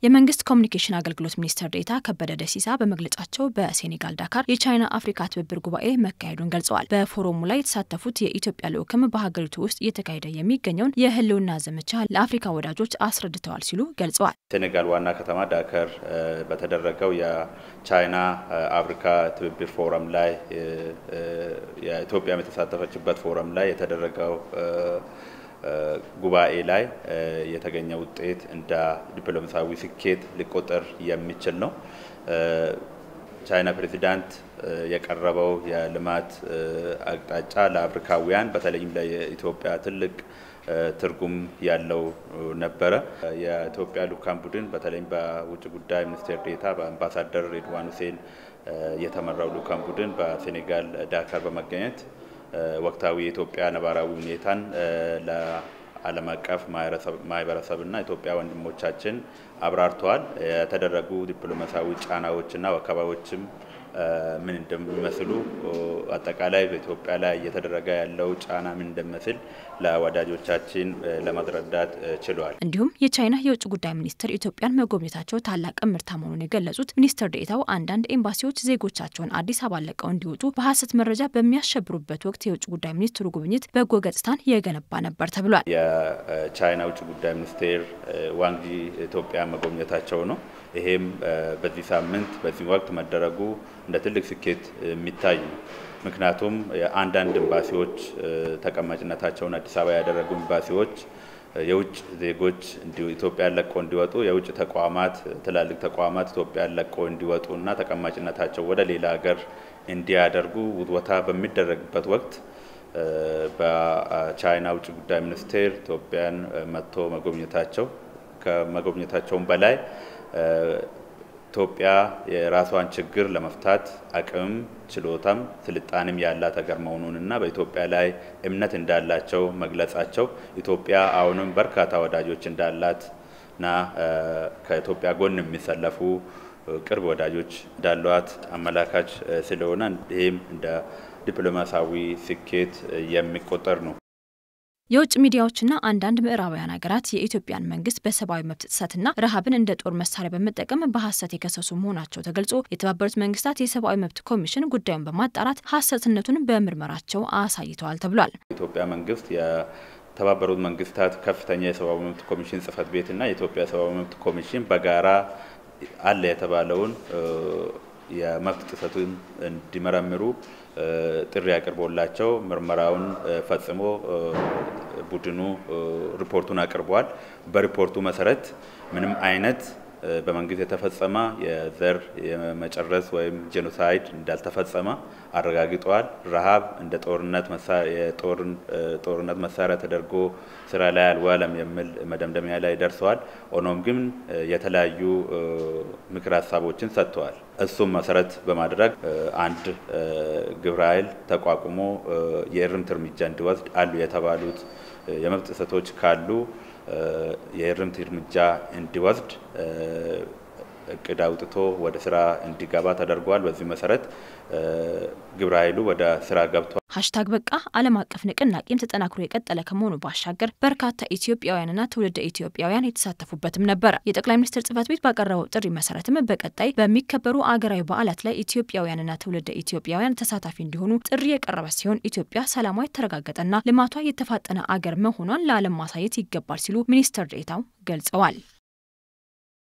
የመንግስት ኮሚኒኬሽን አገልግሎት ሚኒስትር ዴኤታ ከበደ ደሲሳ በመግለጫቸው በሴኔጋል ዳካር የቻይና አፍሪካ ትብብር ጉባኤ መካሄዱን ገልጸዋል። በፎረሙ ላይ የተሳተፉት የኢትዮጵያ ልዑክም በሀገሪቱ ውስጥ እየተካሄደ የሚገኘውን የህልውና ዘመቻ ለአፍሪካ ወዳጆች አስረድተዋል ሲሉ ገልጸዋል። ሴኔጋል ዋና ከተማ ዳከር በተደረገው የቻይና አፍሪካ ትብብር ፎረም ላይ የኢትዮጵያም የተሳተፈችበት ፎረም ላይ የተደረገው ጉባኤ ላይ የተገኘ ውጤት እንደ ዲፕሎማሲያዊ ስኬት ሊቆጠር የሚችል ነው። ቻይና ፕሬዚዳንት የቀረበው የልማት አቅጣጫ ለአፍሪካውያን በተለይም ለኢትዮጵያ ትልቅ ትርጉም ያለው ነበረ። የኢትዮጵያ ልኡካን ቡድን በተለይም በውጭ ጉዳይ ሚኒስቴር ዴኤታ በአምባሳደር ሬድዋን ሁሴን የተመራው ልኡካን ቡድን በሴኔጋል ዳካር በመገኘት ወቅታዊ የኢትዮጵያ ነባራዊ ሁኔታን ለዓለም አቀፍ ማህበረሰብና ኢትዮጵያ ወንድሞቻችን አብራርተዋል። የተደረጉ ዲፕሎማሲያዊ ጫናዎችና ወከባዎችም ምን እንደሚመስሉ አጠቃላይ በኢትዮጵያ ላይ እየተደረገ ያለው ጫና ምን እንደሚመስል ለወዳጆቻችን ለማስረዳት ችሏል። እንዲሁም የቻይና የውጭ ጉዳይ ሚኒስትር ኢትዮጵያን መጎብኘታቸው ታላቅ እምርታ መሆኑን የገለጹት ሚኒስትር ዴኤታው አንዳንድ ኤምባሲዎች ዜጎቻቸውን አዲስ አበባ ለቀው እንዲወጡ በሀሰት መረጃ በሚያሸብሩበት ወቅት የውጭ ጉዳይ ሚኒስትሩ ጉብኝት በጎ ገጽታን የገነባ ነበር ተብሏል። የቻይና ውጭ ጉዳይ ሚኒስቴር ዋንጊ ኢትዮጵያ መጎብኘታቸው ነው። ይሄም በዚህ ሳምንት በዚህ ወቅት መደረጉ እንደ ትልቅ ስኬት የሚታይ ነው። ምክንያቱም የአንዳንድ ኤምባሲዎች ተቀማጭነታቸውን አዲስ አበባ ያደረጉ ኤምባሲዎች የውጭ ዜጎች ኢትዮጵያን ለቀው እንዲወጡ የውጭ ተቋማት ትላልቅ ተቋማት ኢትዮጵያን ለቀው እንዲወጡ እና ተቀማጭነታቸው ወደ ሌላ ሀገር እንዲያደርጉ ውትወታ በሚደረግበት ወቅት በቻይና ውጭ ጉዳይ ሚኒስቴር ኢትዮጵያን መጥቶ መጎብኘታቸው ከመጎብኘታቸውም በላይ ኢትዮጵያ የራሷን ችግር ለመፍታት አቅምም ችሎታም ስልጣንም ያላት ሀገር መሆኑንና በኢትዮጵያ ላይ እምነት እንዳላቸው መግለጻቸው ኢትዮጵያ አሁንም በርካታ ወዳጆች እንዳላትና ከኢትዮጵያ ጎን የሚሰለፉ ቅርብ ወዳጆች እንዳሏት አመላካች ስለሆነ ይህም እንደ ዲፕሎማሲያዊ ስኬት የሚቆጠር ነው። የውጭ ሚዲያዎችና አንዳንድ ምዕራባውያን ሀገራት የኢትዮጵያን መንግስት በሰብአዊ መብት ጥሰትና ረሃብን እንደ ጦር መሳሪያ በመጠቀም በሀሰት የከሰሱ መሆናቸው ተገልጾ የተባበሩት መንግስታት የሰብአዊ መብት ኮሚሽን ጉዳዩን በማጣራት ሀሰትነቱን በምርመራቸው አሳይተዋል ተብሏል። የኢትዮጵያ መንግስት የተባበሩት መንግስታት ከፍተኛ የሰብአዊ መብት ኮሚሽን ጽህፈት ቤትና የኢትዮጵያ ሰብአዊ መብት ኮሚሽን በጋራ አለ የተባለውን የመብት ጥሰቱን እንዲመረምሩ ጥሪ አቅርቦላቸው ምርመራውን ፈጽሞ ቡድኑ ሪፖርቱን አቅርቧል። በሪፖርቱ መሰረት ምንም አይነት በመንግስት የተፈጸመ የዘር የመጨረስ ወይም ጄኖሳይድ እንዳልተፈጸመ አረጋግጠዋል። ረሃብ እንደ ጦርነት ጦርነት መሳሪያ ተደርጎ ስራ ላይ አልዋለም የሚል መደምደሚያ ላይ ደርሰዋል። ሆኖም ግን የተለያዩ ምክር ሀሳቦችን ሰጥተዋል። እሱም መሰረት በማድረግ አንድ ግብረ ኃይል ተቋቁሞ የእርምት እርምጃ እንዲወስድ አሉ የተባሉት የመብት ጥሰቶች ካሉ የእርምት እርምጃ እንዲወስድ እቅድ አውጥቶ ወደ ስራ እንዲገባ ተደርጓል። በዚህ መሰረት ግብረ ኃይሉ ወደ ስራ ገብቷል። ሀሽታግ በቃ ዓለም አቀፍ ንቅናቄም ተጠናክሮ የቀጠለ ከመሆኑ ባሻገር በርካታ ኢትዮጵያውያንና ትውልደ ኢትዮጵያውያን የተሳተፉበትም ነበረ። የጠቅላይ ሚኒስትር ጽህፈት ቤት ባቀረበው ጥሪ መሰረትም በቀጣይ በሚከበሩ አገራዊ በዓላት ላይ ኢትዮጵያውያንና ትውልደ ኢትዮጵያውያን ተሳታፊ እንዲሆኑ ጥሪ የቀረበ ሲሆን ኢትዮጵያ ሰላሟ የተረጋገጠና ልማቷ የተፋጠነ አገር መሆኗን ለዓለም ማሳየት ይገባል ሲሉ ሚኒስትር ዴኤታው ገልጸዋል።